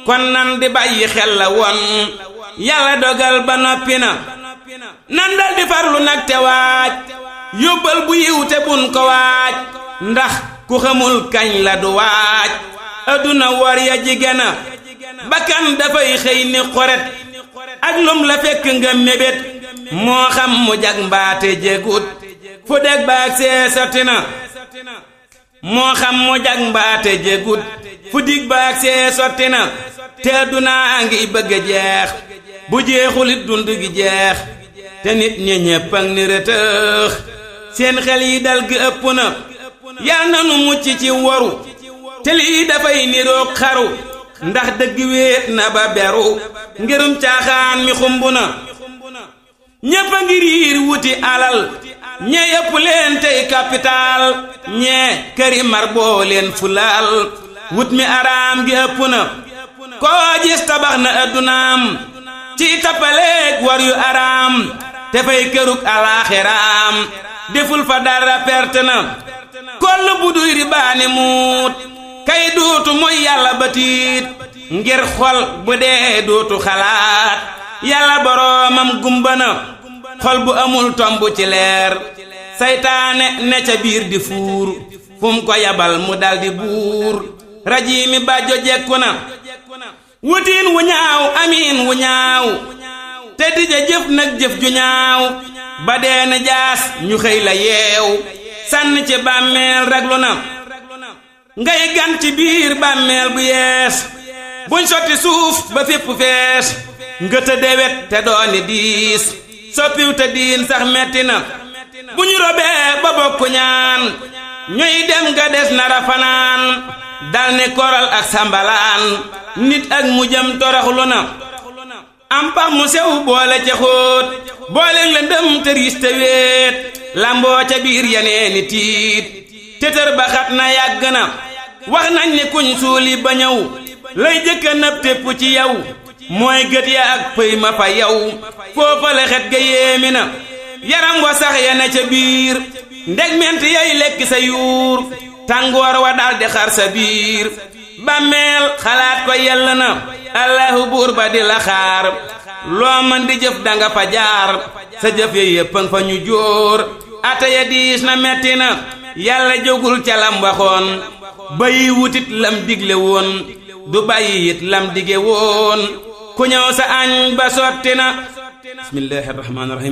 kon nan di bàyyi xel la woon yàlla dogal ba noppi na nan dal di farlu nag te waaj yóbbal bu yiw te bun ko waaj ndax ku xamul kañ la du waaj adduna war ya jigéena bakkan dafay xëy ni xoret ak lum la fekk nga mébét moo xam mu jag mbaate jégut fu deg baag see sotti na moo xam mu jag mbaate jégut fu dig baag see sotti na te addunaa ngi bëgg a jeex bu jeexulit dund gi jeex te nit ñi ñépp ak ni rëtëx seen xel yi dal gi ëpp na yal na nu mucc ci waru te lii dafay niroog xaru ndax dëgg wéet na ba beru ngirum caaxaan mi xumb na ñépp a ngi riir wuti alal ñee yëpp leen tey capital ñee këri mar boo leen fulaal wut mi araam gi ëpp na koo gis tabax na addunaam ci tappaleeg war yu araam te fay kërug alaaxiraam deful fa dara perte na koll bu duy ribaani muut kay duutu mooy yàlla batiit ngir xol bu dee duutu xalaat yàlla boroomam gumba na xol bu amul tomb ci leer saytaane ne ca biir di fuur fu mu ko yabal mu daldi buur rajiimi bàjjo jekku na wutiin wu ñaaw amiin wu ñaaw te dija jëf nag jëf ju ñaaw ba dee na jaas ñu xëy la yeew sànn ci bàmmeel raglu na ngay gan ci biir bàmmeel bu yees buñ sotti suuf ba fépp fees nga te dewet te dooni diis soppiw te diin sax metti na bu ñu robee ba bokku ñaan ñuy dem nga des nara fanaan dal ne koral ak sambalaan nit ak mujjam toroxlu na am pax mu sew boole ca xóot boole la ndëm te riis te wéet lamboo ca biir yeneeni tiit tëtër ba xat na yàgg na wax nañ ne kuñ suuli ba ñëw lay jëkka nëb tépp ci yow mooy gët ya ak pëy ma fa yow foofa la xet ga yéemi na yaram wa sax ya ne ca biir ndeg ment yay lekk sa yuur tàngoor wa daldi xar sa biir bàmmeel xalaat ko yell na allahu buur ba di la xaar loo man di jëf danga fa jaar sa jëf ya yéppang fa ñu jóor ata ya diis na metti na yàlla jógul ca lam waxoon bayi wutit lam digle woon du bàyyi it lam dige woon ku ñëw sa añ ba sotti na bismillahi rahmaani rahim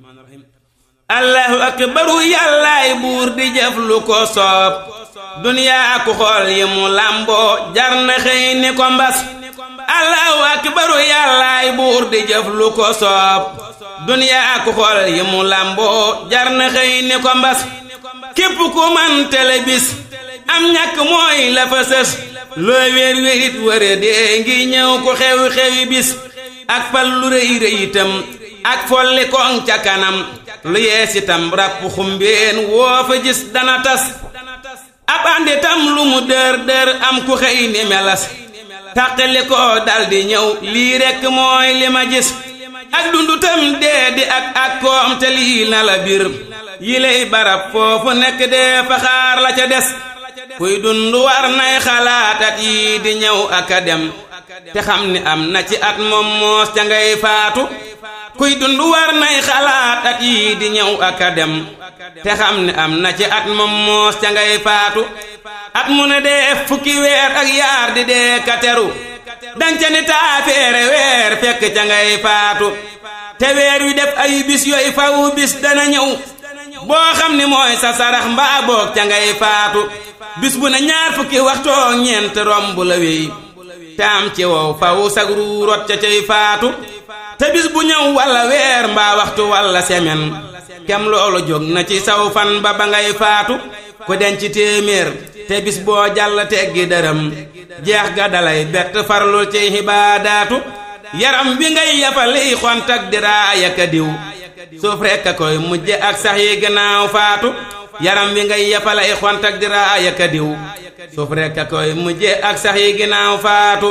allahu akbaru yàllaay buur di jëf lu ko soob duniyaa ku xool yi mu làmboo jar na xëy ni ko mbas allahu akbaru yàllaay buur di jëf lu ko soob duniyaa ku xool yi mu làmboo jar na xëy ni ko mbas képp ku man tele bis am ñàkk mooy la fa sës loo wéer wérit wëre dee ngi ñëw ku xewi xewi bis ak fal lu rëy rëy itam ak folli koŋ ca kanam lu yees itam ràpp xumbeen woo fa gis dana tas ab andi tam lu mu dër dër am ku xëy ni melas tàqali ko daldi ñëw lii rekk mooy li ma gis ak dundu tam dee di ak ak koom te lii na la bir yi lay barab foofu nekk dee fa xaar la ca des kuy dund war nay xalaat at yii di ñëw ak a dem te xam ni am na ci at moom moos ca ngay faatu kuy dund war nay xalaat at yii di ñëw ak a dem te xam ni am na ci at moom moos ca ngay faatu at mu ne dee fukki weer ak yaar di dee kateru danca ni taafeere weer fekk ca ngay faatu te weer wi def ay bis yooyu faw bis dana ñëw boo xam ni mooy sa sarax mbaa boog ca ngay faatu bis bu ne ñaar fukki waxtoo ñeent romb la wéy te am ci wow faw sag ruu rot ca cay faatu te bis bu ñëw walla weer mbaa waxtu walla semen kem loolu jóg na ci saw fan ba ba ngay faatu ku denc téeméer te bis boo jàll teggi dërëm jeex ga dalay bett farlul ci xibaadaatu yaram bi ngay yafali xont ak diraaya ka diw suuf rekk a koy mujje ak sax yi gannaaw faatu yaram wi ngay yafalay xont ak diraaya ka diw suuf rekk a koy mujje ak sax yi gannaaw faatu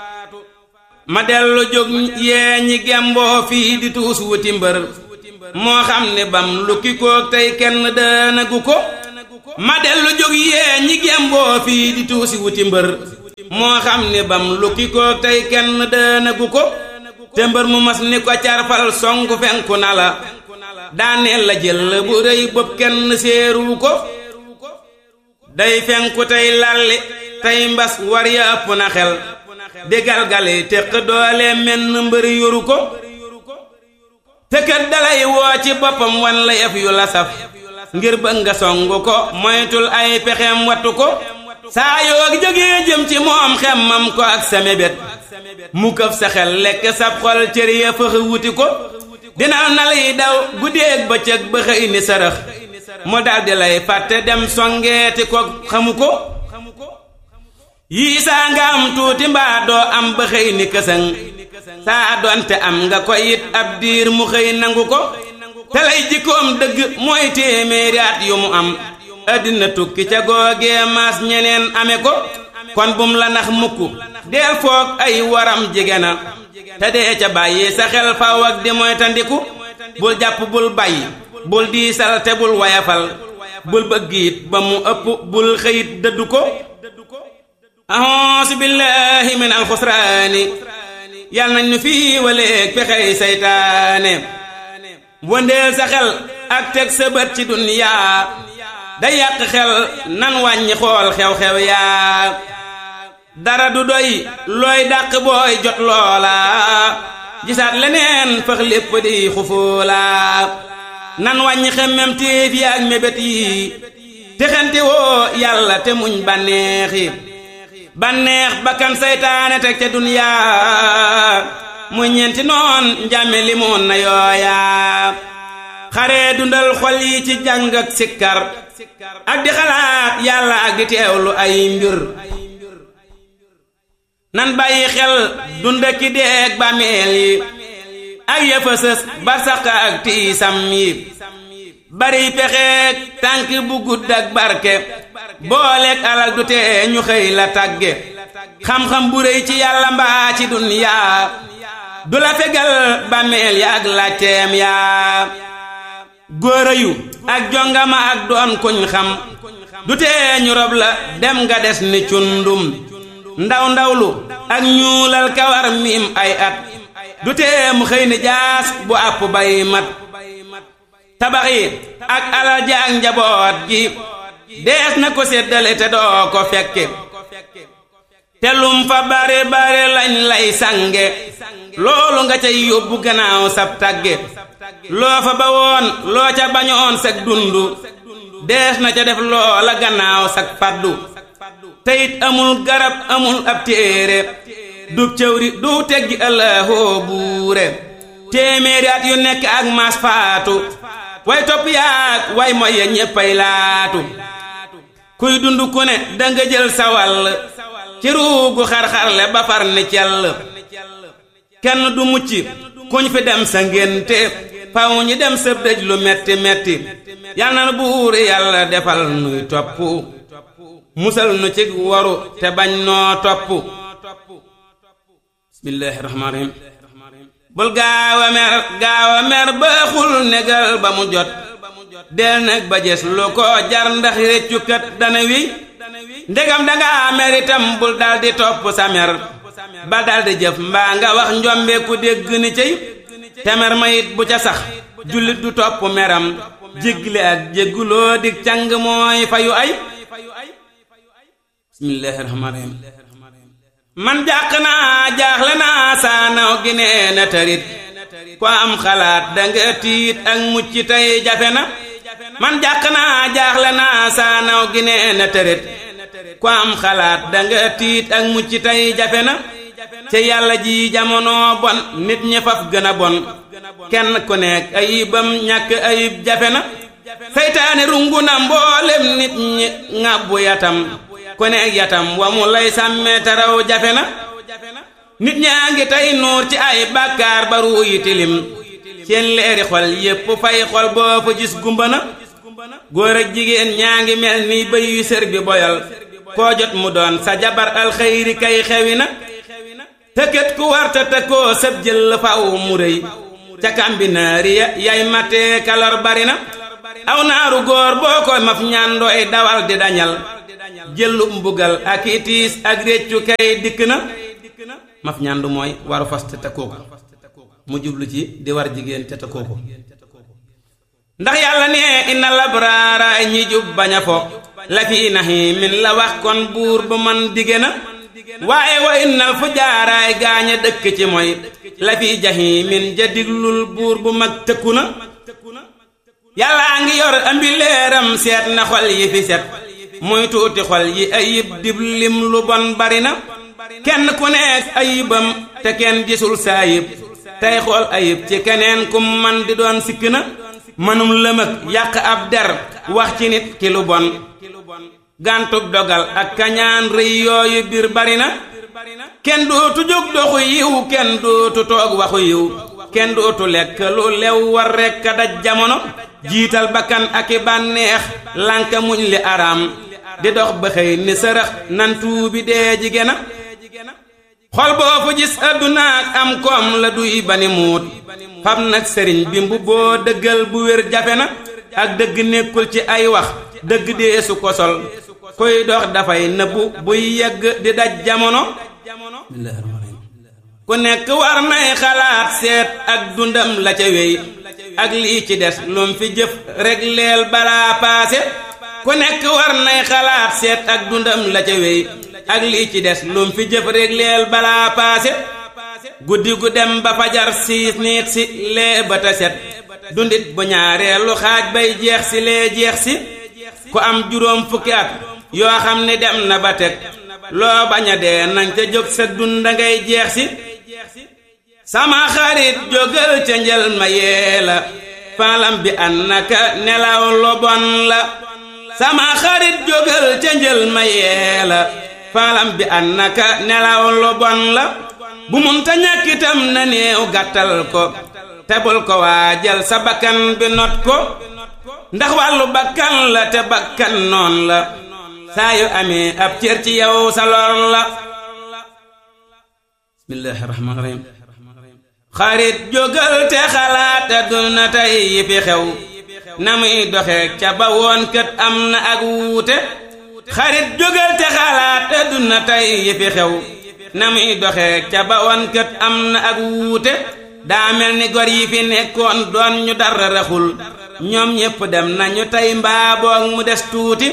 ma dellu jóg yee ñi gemboo fii di tuus wuti mbër moo xam ne bam lukki koog tey kenn dënagu ko ma dellu jóg yee ñi gemboo fii di tuusi wuti mbër moo xam ni bam lukki ko tey kenn dënagu ko te mbër mu mas ni ko carfal songu fenku na la daaneel la jël bu rëy bopp kenn séeru ko day fenku tey lalli tey mbas war ya ëpp na xel di galgali téq doole menn mbër yoru ko te kat dalay woo ci boppam wan la yëf yu la saf ngir bëgg nga songu ko moytul ay pexeem wattu ko saa yoo jógee jëm ci moom xemmam ko ak sa mébét mu këf sa xel lekk sab xol cër ya fëx wuti ko dina na lay daw guddeeg bëccëg ba xëy ni sërëx mu daldi lay fàtte dem songeeti ko xamu ko yii saa nga am tuuti mbaa doo am ba xëy ni kësëŋ saa doonte am nga ko it ab diir mu xëy nangu ko te lay jikkoom dëgg mooy téeméeri at yu mu am addina tukki ca googee maas ñeneen ame ko kon bum la nax mukk deel foog ay waram jege na te dee ca bàyyi sa xel faw ak di mooy tandiku bul jàpp bul bàyyi bul diisal te bul wayafal bul bëgg it ba mu ëpp bul xëyit dëddu ko ahonsu billahi min alxusraani yal nañ nu fii waleeg pexey saytaane wëndeel sa xel ak teg sa bët ci duniyaa da yàq xel nan wàññi xool xew-xew yaa dara du doy looy dàq booy jot loola gisaat leneen fëx lépp di xufoola nan wàññi xemmem téef yi ak mébét yi te xente woo yàlla te muñ bànneex yi bànneex bakkan saytaane teg ca duniyaa muy ñeenti noon njàmme limoon na yooya xare dundal xol yi ci jàng ak sikkar ak di xalaat yàlla ak di teewlu ay mbir nan bàyyi xel dunda ki deeg bàmmeel yi ak yëfësës barsaq ak tiisam yi bari pexeek tànk bu gudd ak barke booleeg alal du tee ñu xëy la tàgge xam-xam bu rëy ci yàlla mbaa ci duniyaa du la fegal bàmmeel ya ak làcceem yaa góora yu ak jongama ak doon kuñ xam du tee ñu rob la dem nga des ni cundum ndaw ndawlu ak ñuulal kawar miim ay at du tee mu xëy ni jaas bu àpp bay mat tabax yi ak alal ja ak njaboot gi dees na ko séddale te doo ko fekke te lum fa bare bare lañ lay sange loolu nga cay yóbbu gannaaw sab tàgge loo fa ba woon loo ca bañoon sag dundu dees na ca def loola gannaaw sag paddu teyit amul garab amul ab téere dub cëwri du teggi ëllëhoo buure téeméeri at yu nekk ak maas faatu way topp yaag way moy ya ñéppay laatu kuy dund ku ne danga jël sa wàll ci ruugu xar-xarle ba far ni cell kenn du mucc kuñ fi dem sa ngénte faw ñi dem sa dëj lu metti metti yal na buur yàlla defal nuy topp musal nu ci waru te bañ noo topp bismillaahi rahmaani rahiim bul gaaw a mer gaaw a mer baaxul negal ba mu jot del nag ba jes lu ko jar ndax réccukat dana wi ndegam danga mer itam bul daldi topp sa mer ba daldi jëf mbaa nga wax njombe ku dégg ni cey te mer ma it bu ca sax jullit du topp meram jégle ak jégguloo dig càng mooy fayu ay bismillaahi rahmaani rahiim man jàq naa jaaxle naa saanaw gi nee na tërit ko am xalaat danga tiit ak mucc tey jafe na man jàq naa jaaxle naa saanaw gi nee na tërit ko am xalaat danga tiit ak mucc tey jafe na ci yàlla ji jamono bon nit ñi faf gën a bon kenn ku nekk ayibam ñàkk ayib jafe na seytaane rungu na mboolem nit ñi ŋàbbu yatam ku nekk yatam wa mu lay sàmme taraw jafe na nit ñaa ngi tey nuur ci ay bàkkaar ba ruu yi tilim seen leeri xol yépp fay xol boo fa gis gumba na góor ak jigéen ñaa ngi mel ni bëy yu sër bi boyal koo jot mu doon sa jabar alxeyri kay xewi na tëkkat ku warta tëkkoo sëb jël faw mu rëy ca kambinaari ya yay matee kalor bari na aw naaru góor boo ko maf ñandooy dawal di dañal jëllu mbugal ak itiis ak réccu kay dikk na maf ñàndu mooy waru fas te takkoo ko mu jublu ci di war jigéen te takkoo ko ndax yàlla ne inna labraara ñi jub bañ a fo la fi naxiimin la wax kon buur bu man dige na waaye wa innal fu jaaraay gaañ a dëkk ci mooy la fi jaxiimin ja diglul buur bu mag tëkku na yàllaa ngi yor ambi leeram seet na xol yi fi set muy tuuti xol yi ayib dib lim lu bon bari na kenn ku nekk ayibam te kenn gisul sa ayib tey xool ayib ci keneen kum man di doon sikk na mënum lëmëg yàq ab der wax ci nit ki lu bon gàntug dogal ak kañaan rëy yooyu biir bari na kenn dootu jóg doxu yiw kenn dootu toog waxu yiw kenn dootu lekk lu lew war rekk a daj jamono jiital bakkan ak i bànneex lànka muñ li araam di dox ba xëy ni sërëx nan tuubi dee jigéen a xol boo fu gis addunaak am koom la duy bani muut xam nag sëriñ bi mbubboo dëggal bu wér jafe na ak dëgg nekkul ci ay wax dëgg dee su ko sol kuy dox dafay nëbbu buy yegg di daj jamono ku nekk war nay xalaat seet ak dundam la ca wéy ak lii ci des lum fi jëf rek leel balaa paase ku nekk war nay xalaat seet ak dundam la ca wéy ak lii ci des lum fi jëf rek leel balaa paase guddi gu dem ba fajar siis niit si lee ba ta set dundit bu ñaareelu xaaj bay jeex si lee jeex si ku am juróom fukki at yoo xam ne dem na ba teg loo bañ a dee nañ ca jóg sa dunda ngay jeex si sama xarit jógal ca njël ma yee la faalam bi annaka nelaw lu bon la sama xarit jógal ca njël ma yee la faalam bi annaka nelaw lu bon la bu munta ñàkkitam na néew gàttal ko tebul ko waajal sa bakkan bi not ko ndax wàllu bakkan la te bakkan noon la saa yu amee ab cër ci yow sa lor la bismillaahi rahmaani rahiim xarit jógal te xalaat àdduna tey yi fi xew na muy doxeek ca ba woon kët am na ak wuute xarit jógal te xalaat àdduna tey yi fi xew na muy doxeek ca ba woon kët am na ak wuute daa mel ni gor yi fi nekkoon doon ñu dara raxul ñoom ñépp dem nañu tey mbaa boog mu des tuuti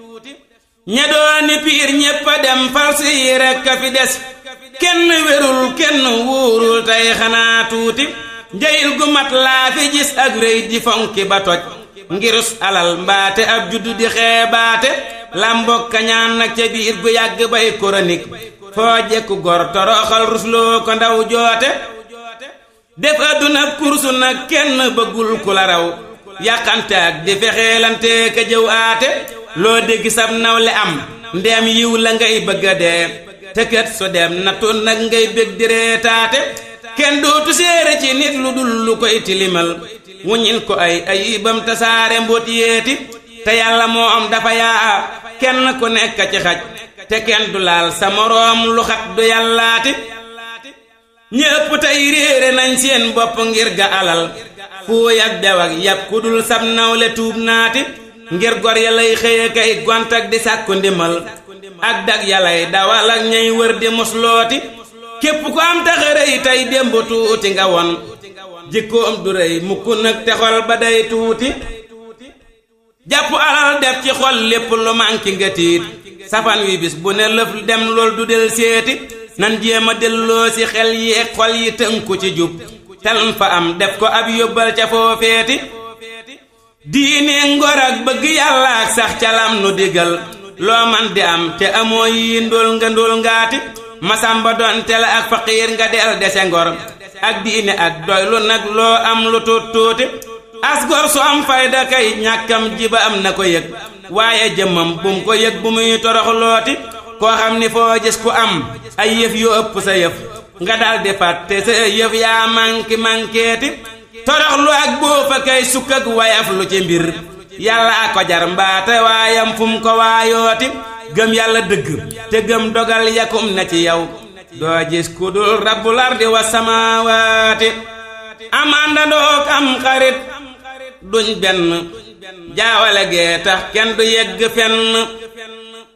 ña dooni piir ñépp a dem falsi yi rekk a fi des kenn wérul kenn wóorul tey xanaa tuuti njëyil gu mat laa fi gis ak rëy di fonki ba toj ngirus alal mbaate ab juddu di xeebaate làmboog kañaan nag ca biir gu yàgg bay koronik foo jekku gor toroxal rusloo ko ndaw joote def àdduna kursu nag kenn bëggul ku la raw yàqante ak di fexeelante ka jëw aate loo dégg sab nawle am ndeem yiw la ngay bëgga dee te kët su dem nattu nag ngay bég di reetaate kenn dootu séere ci nit lu dul lu koy tilimal wuññil ko ay ayibam tasaare mbóot yéeti te yàlla moo am dafa yaa kenn ku nekk ci xaj te kenn du laal sa moroom lu xat du yàllaati ñépp tey réere nañ seen bopp ngir ga alal fuuy ak dew ak yab ku dul sab nawle tuub naati ngir gor ya lay xëye kay gont ak di sàkku ndimal ak dag yalay dawal ak ñay wër di muslooti képp ku am taxarëy tey démb tuuti nga won jikkoom du rëy mukk nag te xol ba day tuuti jàpp alal def ci xol lépp lu manki nga tiit safan wi bis bu ne lëf dem lool du del seeti nan jéem a delloo si xel yi ak xol yi tënku ci jub teln fa am def ko ab yóbbal ca foofeeti diine ngor ak bëgg yàlla ak sax calam nu digal loo man di am te amoo yi ndóol nga ndóol ngaati masamba doon te la ak faqiir nga del dese ngor ak diine ak doylu nag loo am lu tuut tuuti as gor su am fayda kay ñàkkam jiba am na ko yëg waaye jëmmam bum ko yëg bu muy torox looti koo xam ni foo gis ku am ay yëf yu ëpp sa yëf nga dal di fàtte sa yëf yaa manki mankeeti torox lu ak boofa kay sukk ak wayaf lu ci mbir yàlla a ko jar mbaate waayam fum ko waayooti gëm yàlla dëgg te gëm dogal yakum na ci yow doo gis ku dul rabbul ardi wa samaawaati am àndandoog am xarit duñ benn jaawale gee tax kenn du yegg fenn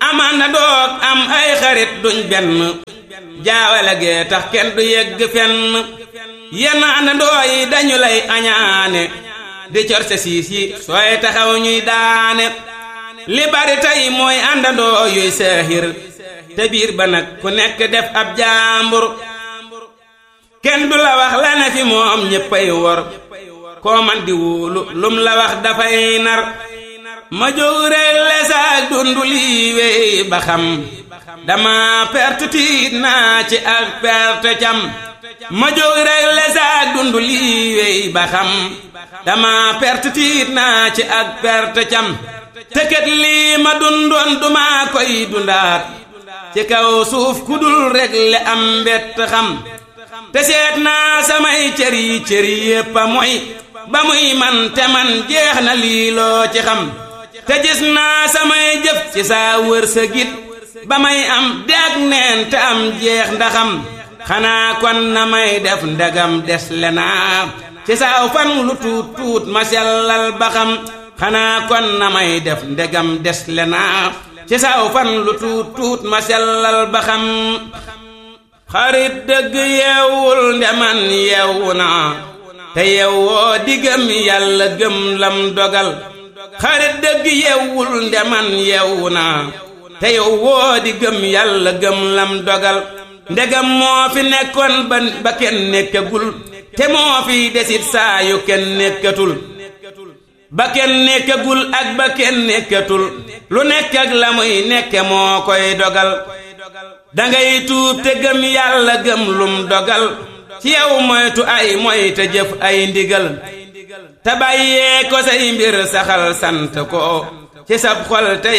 amaan na doog am ay xarit duñ benn jaawale gee tax kenn du yegg fenn yenn àndandoo yi dañu lay añaane di corse siis yi sooy taxaw ñuy daane li bari tey mooy àndandoo yuy seexir te biir ba nag ku nekk def ab jaambur kenn du la wax la ne fi moom ñéppay wor koo man di wóolu lum la wax dafay nar ma jóg rek lesaak dundu lii wey ba xam dama perte tiit naa ci ak perte cam ma jóg rek lesaak dundu lii wey ba xam dama perte tiit naa ci ak perte cam tëkkat lii ma dundoon duma koy dundaat ci kaw suuf ku dul rek le am mbett xam te seet naa samay cër yi cër yépp a moy ba muy man te man jeex na lii loo ci xam te gis naa samay jëf ci saa wërsëgit ba may am deeg neen te am jeex ndaxam xanaa kon na may def ndegam des le naa ci saaw fan lu tuut tuut ma sellal ba xam xanaa kon na may def ndegam des le naa ci saaw fan lu tuut tuut ma sellal ba xam xarit dëgg yeewul ndeman yeewu naa te yeewoo di gëm yàlla gëm lam dogal xarit dëgg yeewul ndeman yeewu naa te yeewoo di gëm yàlla gëm lam dogal ndegam moo fi nekkoon ba ba kenn nekkagul te moo fi desit saa yu kenn nekkatul ba kenn nekkagul ak ba kenn nekkatul lu nekk ak la muy nekke moo koy dogal dangay tuub te gëm yàlla gëm lum dogal ci yow moytu ay moy te jëf ay ndigal te bàyyee ko say mbir saxal sant ko ci sab xol te